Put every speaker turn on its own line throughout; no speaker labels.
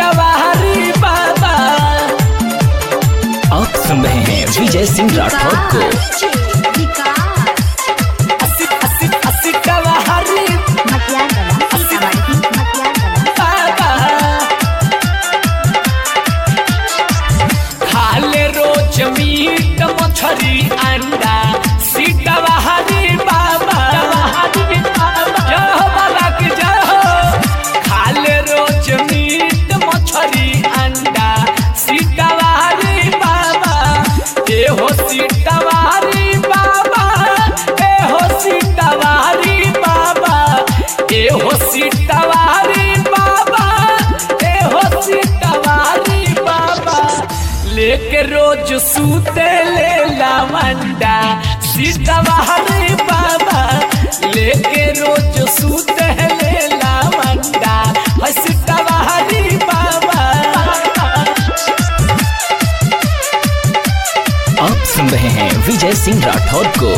सीतावारी बाबा
आप सुन रहे हैं विजय सिंह राठौर को
सी- सी- सीतावारी बाबा खाले रोज मीट मछरी अंडा सीतावारी बाबा जय हो बाबा की जय हो खाले रोज मीट मछरी अंडा सीतावारी बाबा ए हो सीतावारी बाबा ए हो सीतावारी बाबा ए हो सीतावारी बाबा ए हो सीतावारी बाबा लेके रोज सूते ले लावंडा सीतावारी बाबा लेके रोज सूते ले लावंडा है सीतावारी बाबा
आप सुन रहे हैं विजय सिंह राठौर को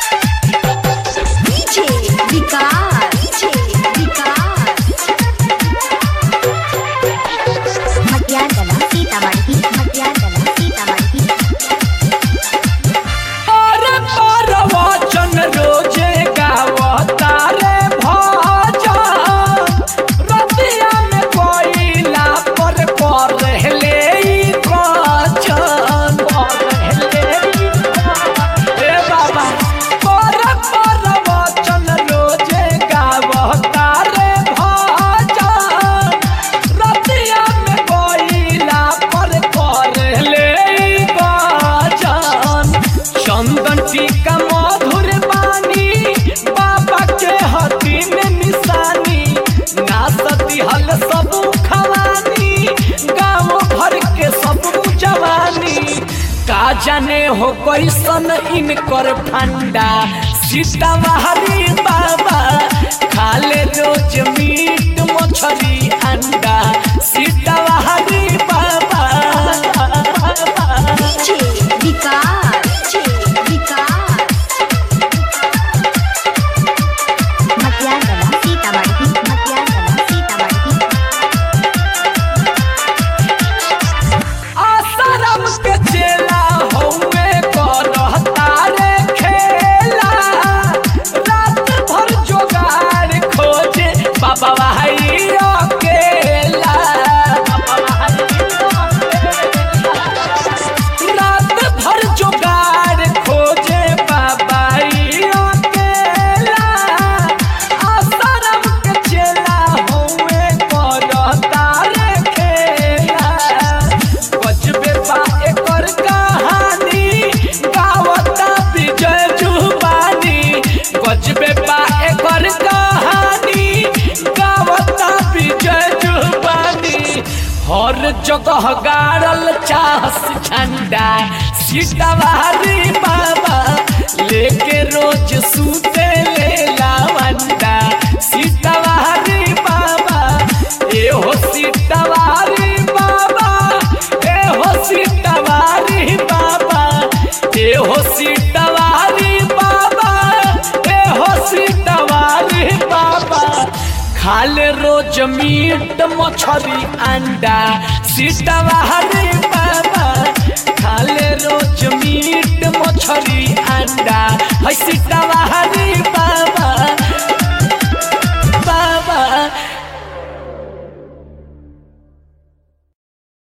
और पर वचन रोजे गावता रे भजन रतिया में कोइला पर कर रहले ई वचन ए बाबा पर पर वचन रोजे गावता रे भजन रतिया में कोइला पर कर रहले ई वचन चंदन टीका मधुर बानी बाबा के हती में निशानी नाचती हल सब खवानी गाँव भर के सब जवानी का जाने हो कैसन इनकर फंडा सीतावारी बाबा खाले रोज मीट मछली अंडा सीतावारी बाबा आसाराम के चेला हौवे करहता रे खेला रात भर जोगाड़ खोजे बाबा भाई अकेला रात भर जोगाड़ खोजे बाबा ई अकेला आसाराम के चेला हौवे करहता रे खेला बजबे बा एकर कहानी गावता विजय जुबानी बजबे बा एकर कहानी गावता विजय जुबानी हर जगह गाड़ल चाहस झंडा सीतावारी बाबा लेके रोज सूते ले लावंडा सीतावारी बाबा ए हो सीतावारी बाबा ए हो सीतावारी बाबा ए हो सीतावारी बाबा ए हो सीतावारी बाबा खाले रोज मीट मछली अंडा सीतावारी बाबा खाले रोज मीट मछली अंडा है सीतावारी बाबा